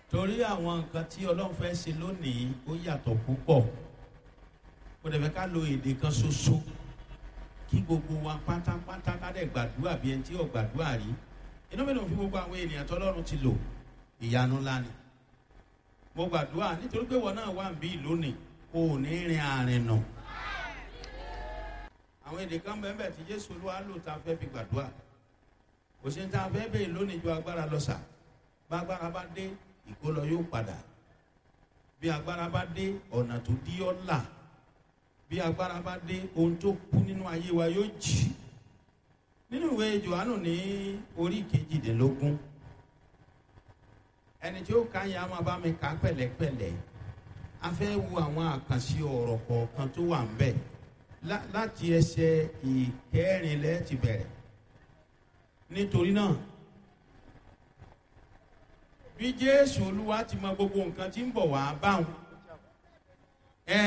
torí àwọn nǹkan tí ọlọ́run fẹ́ ṣe lónìí ó yàtọ̀ púpọ̀ kò dẹ̀ fẹ́ ká lo èdè kan ṣoṣo kí gbogbo wa pátápátá ká dẹ̀ gbàdúrà bí ẹni tí ò gbàdúrà rí inú mi ló fi gbogbo àwọn ènìyàn tọ́lọ́run ti lò ìyanu ńlá ni mo gbàdúrà nítorí pé wọn náà wà ń bí lónìí kò ní rin àárín nù àwọn èdè kan bẹ́ẹ̀ bẹ́ẹ̀ tí jésù olúwa lò tá a fẹ́ fi gbàdúrà kò sí ní tá a fẹ́ bẹ́ẹ̀ lónìí ju agbára lọ sà bá agbára bá dé ìkólọ yóò padà bí agbára bá dé ọ̀nà tó dí ọ́ là bí agbára bá dé ohun tó kú nínú ayé wa yóò jì nínú ìwé johannu ní orí kejìdínlógún ẹni tí ó ka yẹn a máa bá mi kà pẹ̀lẹ́pẹ̀lẹ́ a fẹ́ wo àwọn àkànṣe ọ̀rọ̀ kọ̀ọ̀kan tó wà ń bẹ̀ láti ẹsẹ̀ ìkẹrìnlẹ́ ti bẹ̀rẹ̀ nítorí náà bí jésù olúwa ti mọ gbogbo nǹkan tí ń bọ̀ wá báwọn ẹ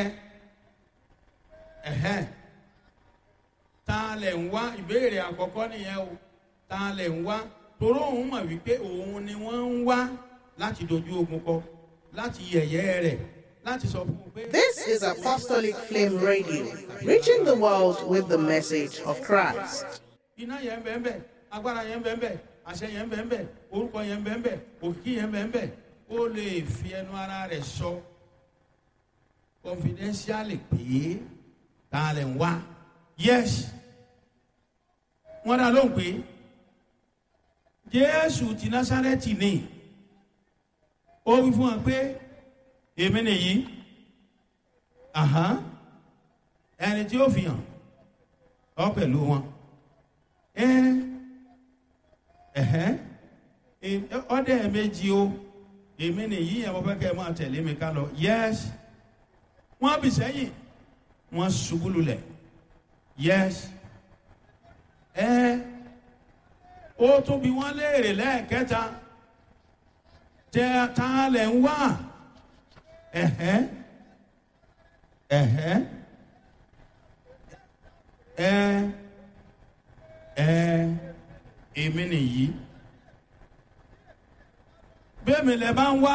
ẹhẹn ta lẹ̀ ń wá ìbéèrè àkọ́kọ́ nìyẹn o ta lẹ̀ ń wá toró òun mọ̀ wípé òun ni wọ́n ń wá láti dojú ogun kọ láti yẹ̀yẹ́ rẹ̀ láti sọ fún un pé. This is Apostolic Flame Radio, reaching the world with the message of Christ. iná yẹn bẹ́ẹ̀ bẹ́ẹ̀ agbára yẹn bẹ́ẹ̀ bẹ́ẹ̀ àṣẹ yẹn bẹ́ẹ̀ bẹ́ẹ̀ orúkọ yẹn bẹ́ẹ̀ bẹ́ẹ̀ òkìkí yẹn bẹ́ẹ̀ bẹ́ẹ̀ ó lè fi ẹnu ara rẹ̀ sọ confidentially pé ta lè ń wá yes wọ́n dá lóhùn pé jésù ti násárẹ́tì ni ó wí fún wa pé èmi nìyí ẹni tí ó fi hàn ọ pẹ̀lú wọn ọdẹ méjì o èmi nìyí ẹ̀ mo fẹ́ kẹ́ ẹ máa tẹ̀lé mi ká lọ yes wọ́n bì sẹ́yìn wọ́n ṣubú lulẹ̀ yes ẹ ó tún bí wọ́n léèrè lẹ́ẹ̀kẹta tẹ ta lẹ̀ ń wá ẹ̀hẹ́ ẹ̀hẹ́ ẹ ẹ èmi nìyí bẹ́ẹ̀mi lẹ bá ń wá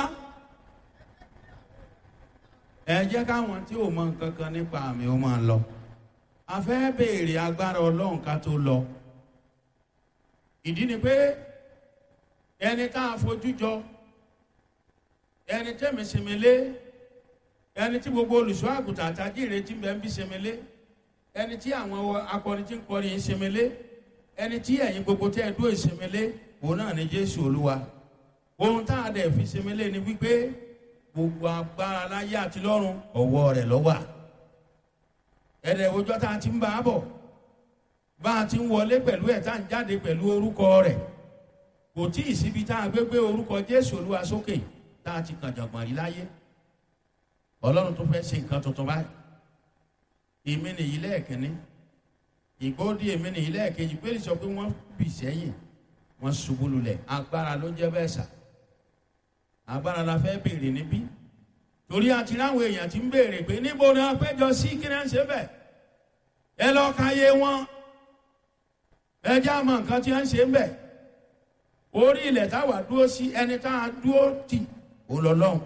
ẹ jẹ́ káwọn tí ò mọ nǹkan kan nípa àmì ó máa lọ a fẹ́ béèrè agbára ọlọ́run ká tó lọ ìdí ni pé ẹni tá a fojú jọ ẹni tẹ́mi sinmi lé ẹni tí gbogbo olùṣọ́ àgùntàn àtàjìrè tí ń bẹ ń bí sinmi lé ẹni tí àwọn akọrin tí ń kọrin yìí sinmi lé ẹni tí ẹ̀yin gbogbo tẹ́ ẹ dúró ìsinmi lé òun náà ni jésù olúwa ohun tá a dẹ̀ fi sinmi lé ni wípé gbogbo agbára láyé àti lọ́run ọ̀wọ́ rẹ̀ lọ́wà ẹ̀rẹ̀ òjọ́ tá a ti ń bá a bọ̀ bá a ti ń wọlé pẹ̀lú ẹ̀ tá a ń jáde pẹ̀lú orúkọ rẹ̀ kò tí ì síbi tá a gbé gbé orúkọ jésù olúwa sókè tá a ti kàn jọ̀gbọ̀n rí láyé ọlọ́run tó fẹ́ ṣe nǹkan tuntun báyìí èmi nìyí lẹ́ẹ̀kínní ìgbóòdì èmi nìyí lẹ́ẹ̀kejì pé sọ pé wọ́n bì sẹ́yìn wọ́n ṣubú lulẹ̀ agbára ló jẹ́ bẹ́ẹ̀ sà agbára la fẹ́ béèrè níbí torí àti láwọn èèyàn ti ń béèrè pé níbo ni wọ́n péjọ sí kí náà ń ṣe bẹ́ẹ̀ ẹ lọ́ọ́ ka yé wọn ẹ jẹ́ àmọ́ nǹkan tí wọ́n ń ṣe ń bẹ̀ orí ilẹ̀ táwa dúró sí ẹni tá a dúró tì ó lọ lọ́hùn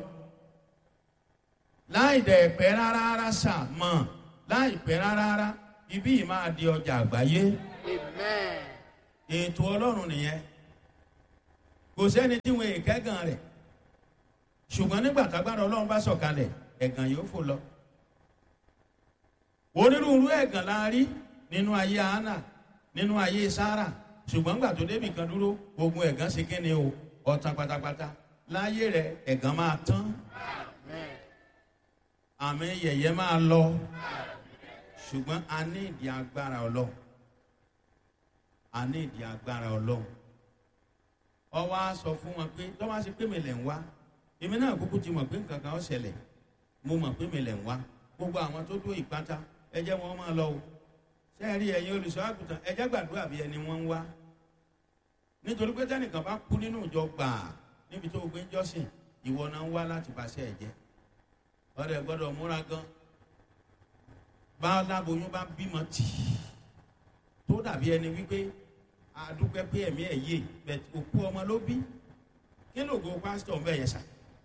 láì dẹ̀ pẹ́ rárá rárá sà mọ̀ láì pẹ́ rárá rárá ibí yìí máa di ọjà àgbáyé ètò ọlọ́run nìyẹn kò sẹ́ni tí wọn èkẹ́gàn rẹ̀ ṣùgbọ́n nígbà tágbára ọlọ́run bá sọ̀kalẹ̀ ẹ̀gàn yóò fò lọ. onírúurú ẹ̀gàn la rí nínú ayé hánà nínú ayé sára ṣùgbọ́n gbà tó débì kan dúró ogun ẹ̀gàn ṣe kí ni o ọ̀tàn pátápátá láyé rẹ̀ ẹ̀gàn máa tán àmì yẹ̀yẹ́ máa lọ ṣùgbọ́n a ní ìdí agbára ọlọ́run a ní ìdí agbára ọlọ́run ọwọ́ á sọ fún wọn pé tọ́wọ́ á ṣe pé mi lẹ̀ ń wá èmi náà kúkú ti mọ̀ pé nǹkan kan ó ṣẹlẹ̀ mo mọ̀ pé mi lẹ̀ ń wá gbogbo àwọn tó dúró ìpátá ẹ jẹ́ wọn máa lọ o sẹ́ẹ̀rí ẹ̀yin olùṣọ́ àgùntàn ẹ jẹ́ gbàdúrà bí ẹni wọ́n ń wá nítorí pé tẹ́nìkan bá kú nínú ìjọ gbàà níbi tó gbé jọ́sìn ìwọ náà ń wá láti bàṣẹ́ ẹ̀ jẹ́ ọ̀rẹ́ gbọ́dọ̀ múra gan bá aláboyún bá bímọ tì í tó dàbí ẹni wípé àdúpẹ́ pé ẹ̀mí ẹ̀ yé bẹ̀t òkú ọmọ ló bí kí ló go pásítọ̀ ń bẹ̀ yẹn sà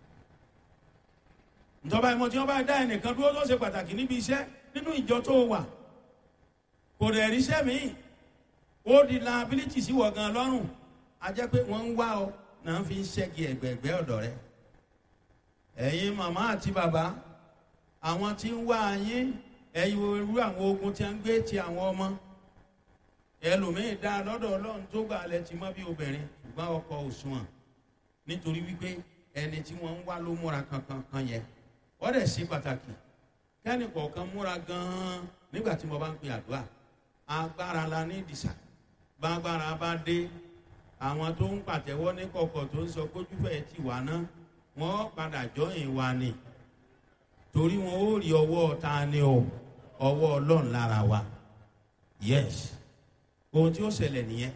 ìjọba ìmọ̀ tí wọ́n bá dá ẹnìkan dúró tó ṣe pàtàkì níbi iṣẹ́ nínú ìjọ tó wà kò dẹ̀ ríṣẹ́ míì ó di liability sí wọ̀ gan lọ́rùn a jẹ́ pé wọ́n ń wá ọ náà fi ń ṣẹ́gi ẹ̀gbẹ̀ẹ̀gbẹ́ ọ̀dọ̀ rẹ ẹ̀yin màmá àti bàbá àwọn tí ń wá yín ẹ̀yin irú àwọn ogun tí a ń gbé ti àwọn ọmọ ẹlòmíín dá lọ́dọ̀ ọlọ́run tó gbà lẹ ti mọ́ bí obìnrin ṣùgbọ́n ọkọ òṣùwọ̀n nítorí wípé ẹni tí wọ́n ń wá ló múra kankan kan yẹn wọ́n dẹ̀ ṣe pàtàkì kẹ́ni kọ̀ọ̀kan múra gan-an nígbà tí mo bá ń pè àdúrà agbára la ní ìdìsà bágbára bá dé àwọn tó ń pàtẹ́wọ́ ní kọ̀kọ̀ tó ń sọ kójúfẹ́ ti wà ná wọ́n padà jọyìn wa ni torí wọn ó rí ọwọ́ ta ni o ọwọ́ ọlọ́run lára wa yes ohun tí ó ṣẹlẹ̀ nìyẹn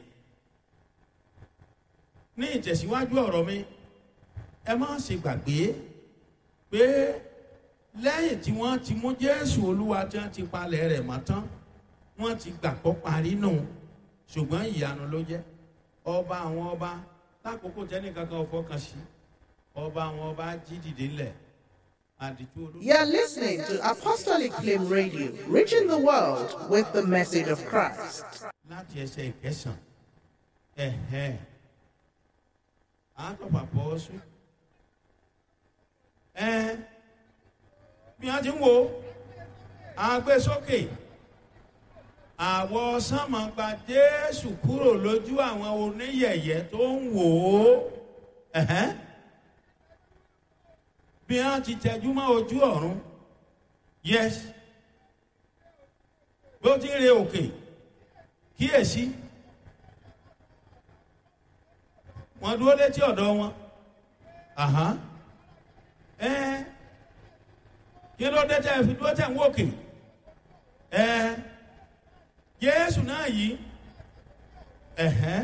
ní ìtẹ̀síwájú ọ̀rọ̀ mi ẹ má ṣe gbàgbé pé lẹ́yìn tí wọ́n ti mú jésù olúwa tí wọ́n ti palẹ̀ rẹ̀ mọ́ tán wọ́n ti gbàgbọ́ parí nù ṣùgbọ́n ìyanu ló jẹ́ ọba àwọn ọba lákòókò tẹ́nìkankan fọkàn sí ọba àwọn ọba jí dìde ńlẹ̀ àdìtú olóògbé. You're listening to Apostolic Flame Radio, reaching the world with the message of Christ. láti ẹsẹ̀ ìkẹsàn ẹ̀hẹ́ àtọ̀pà pọ̀ sùn ẹ̀ bí wọ́n ti ń wo àgbésókè àwọ̀ sánmà gba jésù kúrò lójú àwọn oníyẹ̀yẹ́ tó ń wò ó ẹ̀hẹ́ bí wọ́n ti tẹjú mọ́ ojú ọ̀run yes bí ó ti ń re òkè kíyèsí wọ́n dúró létí ọ̀dọ̀ wọn àhán ẹ kí ló dé tẹ́ fi dúró tẹ̀ ń wòkè ẹ jésù náà yìí ẹ̀hẹ́n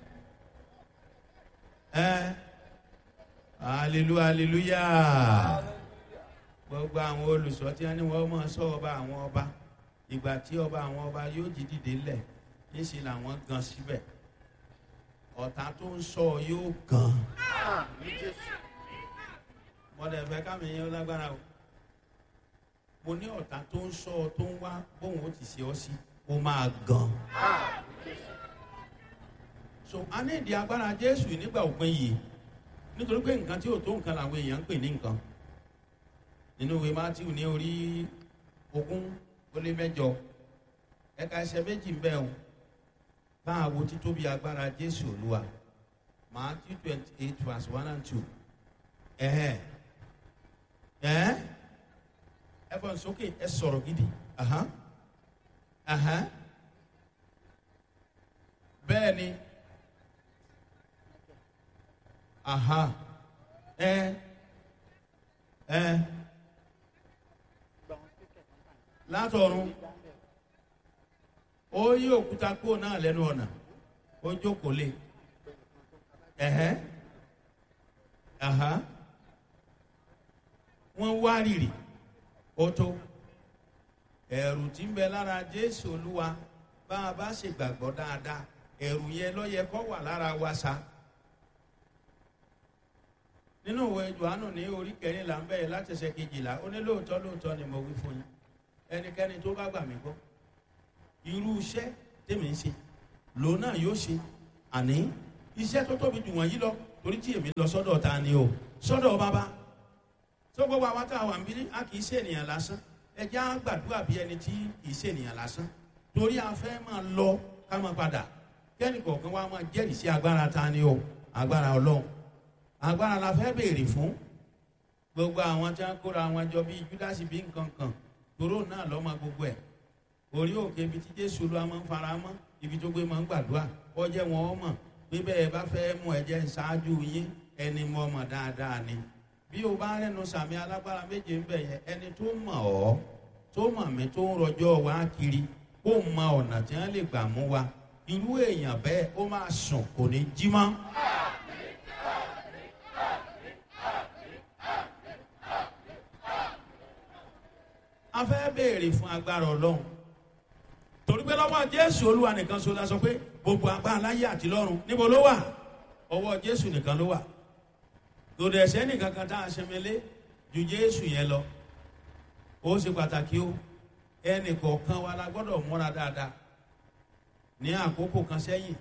ẹ hallelujah hallelujah gbogbo àwọn olùsọ tí wọn ní wọn máa sọ ọba àwọn ọba ìgbà tí ọba àwọn ọba yóò jí dìde lẹ̀ níṣẹ́ làwọn gan síbẹ̀ ọ̀tá tó ń sọ yóò gan mọ̀dẹ̀ fẹ́ kámi yẹn lágbára o mo ní ọ̀tá tó ń sọ tó ń wá bóun ó ti ṣe ọ́ sí ó máa gan so a ní ìdí agbára jésù nígbà òpin yìí nítorí pé nǹkan tí ò tó nǹkan làwọn èèyàn ń pè ní nǹkan nínú ìwé matthew ní orí ogún ó lé mẹjọ ẹka ẹsẹ méjì ń bẹ o bá a wo títóbi agbára jésù olúwa matthew twenty eight verse one and two ẹhẹ ẹhẹ ẹ fọ nsókè ẹ sọrọ gidi ahan ahan bẹẹ ni aha ẹ ẹ látọ̀run ó yí òkúta kúrò náà lẹ́nu ọ̀nà ó jókòó lé ẹ̀hẹ́ àhá wọ́n wá rìrì ó tó ẹ̀rù tí ń bẹ lára jésù olúwa bá a bá ṣe gbàgbọ́ dáadáa ẹ̀rù yẹn lọ́yẹ kọ́ wà lára wa sa nínú ìwé johannu ní orí kẹrìnlá ń bẹ̀rẹ̀ láti ṣe kejìlá ó ní lóòótọ́ lóòótọ́ ni mo wí fún yín ẹnikẹ́ni tó bá gbà mí gbọ́ irú iṣẹ́ tèmi ń ṣe lòun náà yóò ṣe àní iṣẹ́ tó tóbi jù wọ̀nyí lọ torí tí èmi lọ sọ́dọ̀ ta ni o sọ́dọ̀ bàbá tó gbogbo àwọn tá a wà ń bí a kì í ṣe ènìyàn lásán ẹjẹ́ á gbàdúrà bí ẹni tí kì í ṣe ènìyàn lásán torí a fẹ́ máa lọ ká máa padà kẹ́ni kọ̀ọ̀kan wa máa jẹ́rìí sí agbára ta ni o agbára ọlọ́run agbára la fẹ́ béèrè fún gbogbo àwọn tí wọ́n kóra wọn jọ bíi júdásì bíi nǹkan kan tòró náà lọ́mọ gbogbo ẹ̀ orí òkè ibi tí jésù ló máa ń fara mọ́ ibi tó gbé máa ń gbàdúrà ọjẹ́ wọn ọ mọ̀ pé bẹ́ẹ̀ bá fẹ́ mú ẹ̀jẹ̀ ṣáájú yín ẹni mọ̀ mọ̀ dáadáa ni bí o bá rẹnu sàmì alágbára méje ń bẹ̀ yẹn ẹni tó mọ̀ ọ́ tó mọ̀ mí tó ń rọjọ́ wá kiri kó mọ ọ̀nà tí wọ́n lè gbà mú wa irú èèyàn bẹ́ẹ̀ ó máa sùn kò ní jí mọ́. a fẹ́ béèrè fún agbára ọlọ́run torí pé lọ́wọ́ jésù olúwa nìkan so la sọ pé gbogbo agbára láyé àti lọ́run níbo ló wà ọwọ́ jésù nìkan ló wà lòdì ẹ̀sẹ̀ nìkan kan tá a ṣẹmẹlé ju jésù yẹn lọ ó ṣe pàtàkì o ẹnì kọ̀ọ̀kan wa la gbọ́dọ̀ múra dáadáa ní àkókò kan sẹ́yìn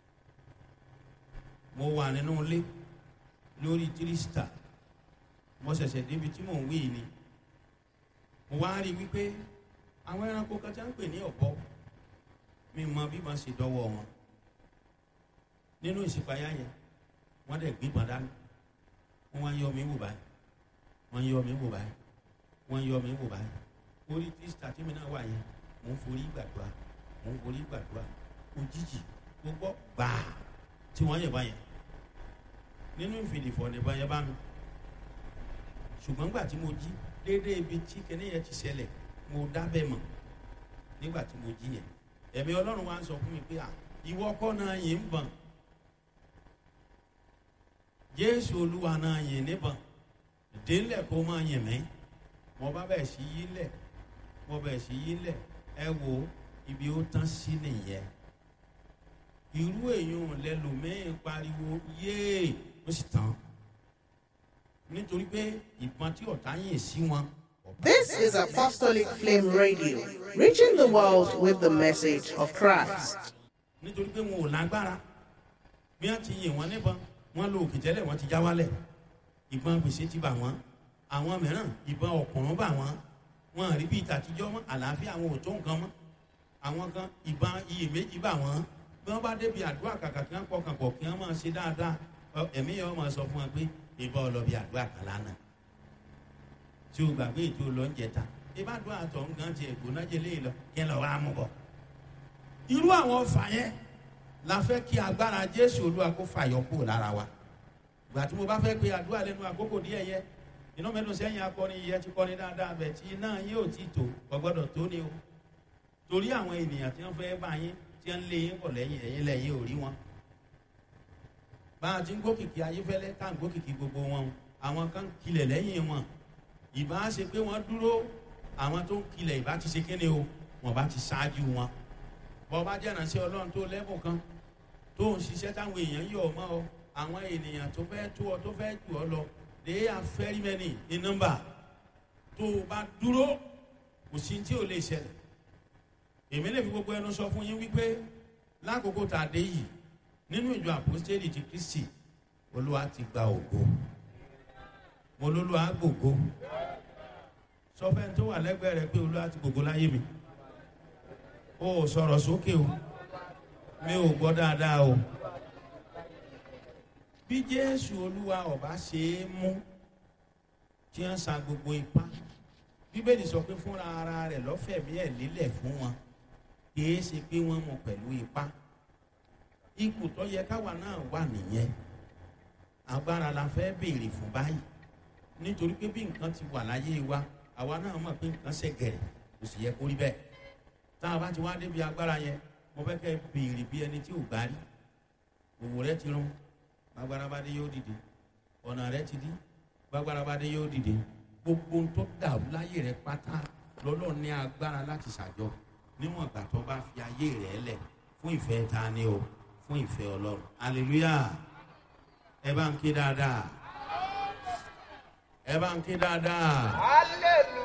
mo wà nínú ilé lórí tírísítà mo ṣẹ̀ṣẹ̀ débi tí mò ń wí ni mo wá rí i wípé àwọn ẹranko kan tí wọ́n ń pè ní ọ̀bọ mi mọ bí wọ́n ṣe dọ́wọ́ wọn nínú ìṣípayá yẹn wọ́n dẹ̀ gbígbọ́n dání wọ́n wá yọ mí wò báyìí wọ́n yọ mí wò báyìí wọ́n yọ mí wò báyìí orí tírísítà tí mi náà wà yẹn mò ń forí gbàdúrà mò ń forí gbàdúrà òjijì gbogbo gbàá tí wọ́n yẹ̀ báyẹn nínú ìfìdìfọ̀ nìbọn yẹn bá mi ṣùgbọ́n gbà tí mo jí déédéé ibi tí kẹ́ni yẹn ti ṣẹlẹ̀ mo dábẹ́ mọ̀ nígbà tí mo jí yẹn ẹ̀mí ọlọ́run wa ń sọ fún mi pé à ìwọ kọ́ náà yìí ń bọ̀n jésù olúwa náà yìí níbọ̀n délẹ̀ kó máa yìn mí mo bá bẹ̀ sí yí lẹ̀ mo bẹ̀ sí yí lẹ̀ ẹ wo ibi ó tán sí nìyẹn irú èèyàn lẹlòmíín pariwo yéè ó sì tán nítorí pé ìbọn tí ọ̀tá yìn sí wọn. This is Apostolic Flame Radio, reaching the world with the message of Christ. nítorí pé wọn ò lágbára bí wọn ti yìn wọn níbọn wọn lo òkè tẹ́lẹ̀ wọn ti já wálẹ̀ ìbọn gbèsè ti bà wọn àwọn mìíràn ìbọn ọ̀kùnrún bà wọn wọn àrí bíi tàtijọ́ mọ́ àlàáfíà àwọn ò tó nǹkan mọ́ àwọn kan ìbọn iyèméjì bà wọn bí wọn bá débi àdúrà kàkà kí wọn pọkàn pọ̀ kí wọn máa ṣe dáadáa ẹ̀mí yẹn wọn máa sọ fún wọn pé ìbọn ọlọ́bì àdúrà kan lánàá tí o gbàgbé ètò lọ́njẹta ìbádùn àtọ̀ nǹkan ti ẹ̀gbọ́n jẹ léyìn lọ kí ẹ lọ wá mú bọ̀. irú àwọn ọfà yẹn la fẹ́ kí agbára jésù olúwa kó fàyọ kúrò lára wa gbà tí mo bá fẹ́ pe àdúrà lẹ́nu àkókò díẹ̀ yẹ iná mẹ́nu sẹ́yìn akọrin yẹ ti kọrin dáadáa bẹ̀ tí iná yín ò tí tó gbọ́dọ̀ tó ni o torí àwọn ènìyàn tí wọ́n fẹ́ bá yín tí wọ́n lé yín bọ̀ lẹ́yìn ẹ̀yìn lẹ́yìn ò rí wọn bá a ti ń gbókìkí ayéfẹ́lẹ́ tá à ń gbókìkí gbogbo wọn àwọn kan kilẹ̀ lẹ́yìn wọn ìbá ṣe pé wọ́n dúró àwọn tó ń kilẹ̀ ìbá ti ṣe kéde o wọ́n bá ti ṣáájú wọn bọ́ bá jẹ́ ìrànṣẹ́ ọlọ́run tó lẹ́bùn kan tó ń ṣiṣẹ́ táwọn èèyàn yọ̀ ọ́ mọ́ ọ àwọn ènìyàn tó fẹ́ tó ọ tó fẹ́ jù ọ lọ they are very many in number tó o bá dúró kò sí tí o lè ṣẹlẹ̀ èmi lè fi gbogbo ẹnu sọ fún yín wípé lákòókò tá a dé yìí nínú ìjọ àpòstélì ti kristi olúwa ti gba ògo mo lólúwa gbògo sọfẹ́ni tó wà lẹ́gbẹ̀ẹ́ rẹ pé olúwa ti gbògo láyé mi o ò sọ̀rọ̀ sókè o mi ò gbọ́ dáadáa o bí jésù olúwa ọba ṣe é mú tí wọ́n sa gbogbo ipá bíbélì sọ pé fúnra ara rẹ̀ lọ́fẹ̀mí ẹ̀ lélẹ̀ fún wọn kì í ṣe pé wọ́n mú pẹ̀lú ipá ipò tó yẹ káwa náà wà nìyẹn agbára la fẹ́ béèrè fún báyìí nítorí pé bí nǹkan ti wà láyé wa àwa náà mọ̀ pé nǹkan ṣe gẹ̀rẹ̀ kò sì yẹ kó rí bẹ́ẹ̀ tá a bá ti wá débi agbára yẹn mo fẹ́ kẹ́ béèrè bí ẹni tí ò gbá rí òwò rẹ ti rún gbàgbára bá dé yóò dìde ọ̀nà rẹ ti dí gbàgbára bá dé yóò dìde gbogbo tó dàrú láyé rẹ pátá lọ́lọ́ ní agbára láti ṣàjọ níwọ̀n ìgbà tó bá fi ayé rẹ lẹ̀ fún ìfẹ́ ta ni o fún ìfẹ́ ọlọ́run hallelujah ẹ bá ń ké dáadáa ẹ bá ń ké dáadáa. hallelujah.